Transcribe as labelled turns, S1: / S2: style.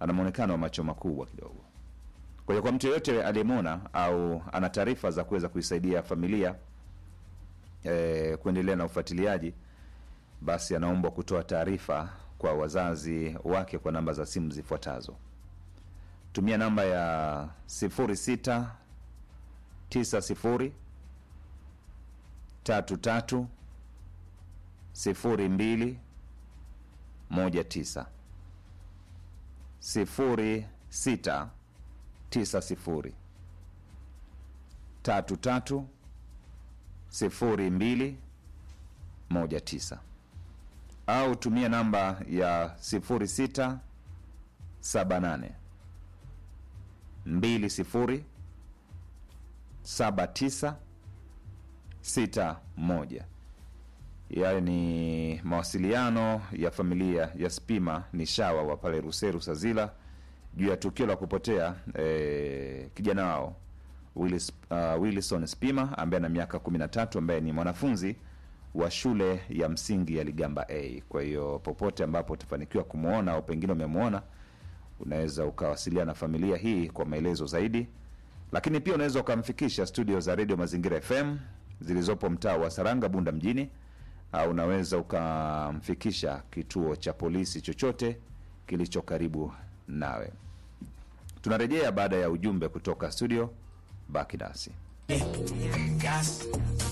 S1: ana mwonekano wa macho makubwa kidogo. Kwa hiyo kwa mtu yeyote aliyemwona au ana taarifa za kuweza kuisaidia familia eh, kuendelea na ufuatiliaji, basi anaombwa kutoa taarifa kwa wazazi wake kwa namba za simu zifuatazo. Tumia namba ya 06 90 33 02 19 06 90 33 02 19 au tumia namba ya 06 78 20 79 61 yayo ni mawasiliano ya familia ya Spima ni shawa wa pale Ruseru Sazila juu ya tukio la kupotea eh, kijana wao Willis, uh, Wilson Spima ambaye ana miaka 13 ambaye ni mwanafunzi wa shule ya msingi ya Ligamba A. Kwa hiyo popote ambapo utafanikiwa kumwona au pengine umemwona, unaweza ukawasiliana na familia hii kwa maelezo zaidi, lakini pia unaweza ukamfikisha studio za Radio Mazingira FM zilizopo mtaa wa Saranga, Bunda mjini, au unaweza ukamfikisha kituo cha polisi chochote kilicho karibu nawe. Tunarejea baada ya ujumbe kutoka studio. Baki nasi.
S2: Gas,